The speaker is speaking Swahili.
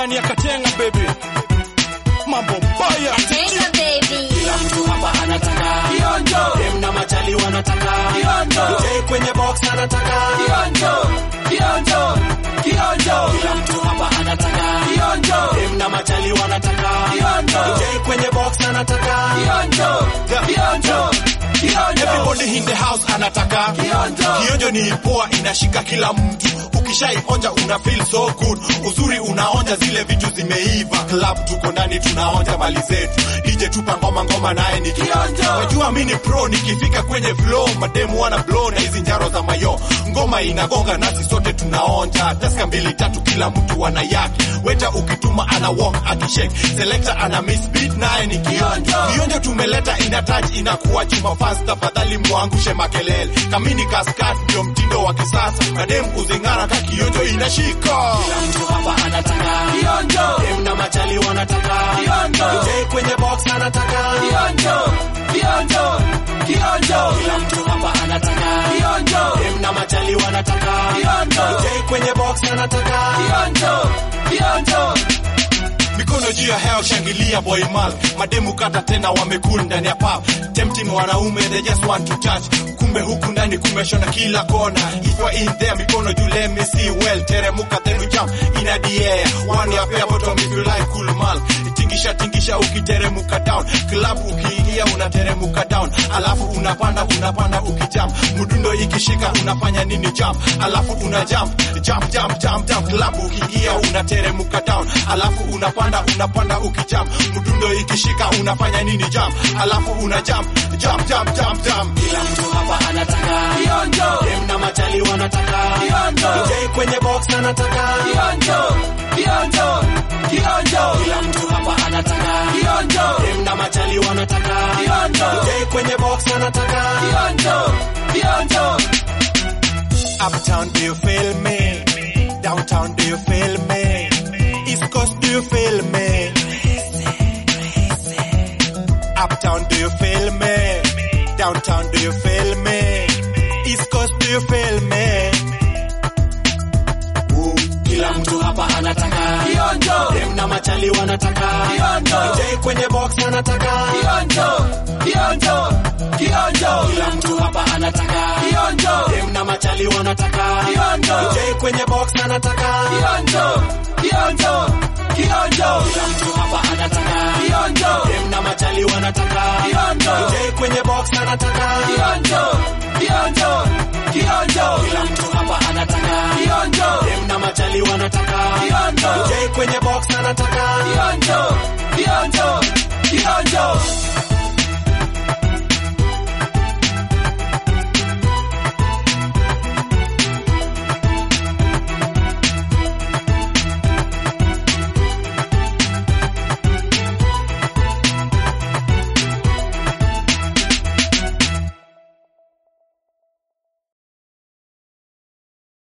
ndani ya Katenga baby, mambo mbaya Tenga baby. Kila mtu hapa anataka kionjo, dem na machali wanataka kionjo, DJ kwenye box anataka kionjo, kionjo, kionjo. Kila mtu hapa anataka kionjo, dem na machali wanataka kionjo, DJ kwenye box anataka kionjo, kionjo, kionjo. Everybody in the house anataka Kionjo. kionjo ni poa, inashika kila mtu. Ukishaionja una feel so good, uzuri unaonja zile vitu zimeiva. Club tuko ndani tunaonja mali zetu, DJ tupa ngoma ngoma naye ni Kionjo. Wajua mimi ni pro, nikifika kwenye flow mademu wana blow na hizi njaro za mayo, ngoma inagonga nasi sote tunaonja. Taska mbili tatu kila mtu ana yake, weta ukituma ana walk akishake, selector ana miss beat naye ni kionjo. Kionjo tumeleta ina touch inakuwa chuma fast, tafadhali muangushe makelele. Kamini kaskat ndio mtindo wa kisasa, madem kuzingara ka kionjo inashika. Kila mtu hapa anataka kionjo, dem na machali wanataka kionjo, DJ kwenye box anataka kionjo, kionjo, kionjo. Kila mtu hapa anataka kionjo, dem na machali wanataka kionjo, DJ kwenye box anataka kionjo, kionjo. mikono juu ya heo shangilia boy mal mademu kata tena wamekul ndani ya pub tempting wanaume they just want to touch kumbe huku ndani kumeshona kila kona if you are in there mikono juu let me see well teremuka then we jump in the air one ya pair bottom if you like cool mal tingisha tingisha ukiteremuka down club ukiingia unateremuka down alafu unapanda unapanda ukijump mdundo ikishika unafanya nini jump alafu una jump jump jump jump jump club ukiingia unateremuka down alafu unapanda unapanda ukijump mdundo ikishika unafanya nini jump alafu una jump jump jump jump jump Kila mtu hapa anataka kionjo, dem na machali wanataka kionjo, DJ kwenye box anataka kionjo, kionjo, kionjo. Kila mtu hapa anataka kionjo, dem na machali wanataka kionjo, DJ kwenye box anataka kionjo, kionjo. Uptown, do you feel me? Downtown, do you feel me? East Coast, do you feel me? Uptown, do you feel me? Downtown, do you feel me? East Coast, do you feel me? Kila mtu hapa anataka kionjo, dem na machali wanataka kionjo, DJ kwenye box anataka kionjo, kionjo, kionjo. Kila mtu hapa anataka kionjo, dem na machali wanataka kionjo, DJ kwenye box anataka kionjo, kionjo, kionjo. Kila mtu hapa anataka kionjo, dem na machali wanataka kionjo, DJ kwenye box anataka kionjo, kionjo, kionjo. Kila mtu hapa anataka kionjo, dem na machali wanataka kionjo, DJ kwenye box anataka kionjo, kionjo, kionjo.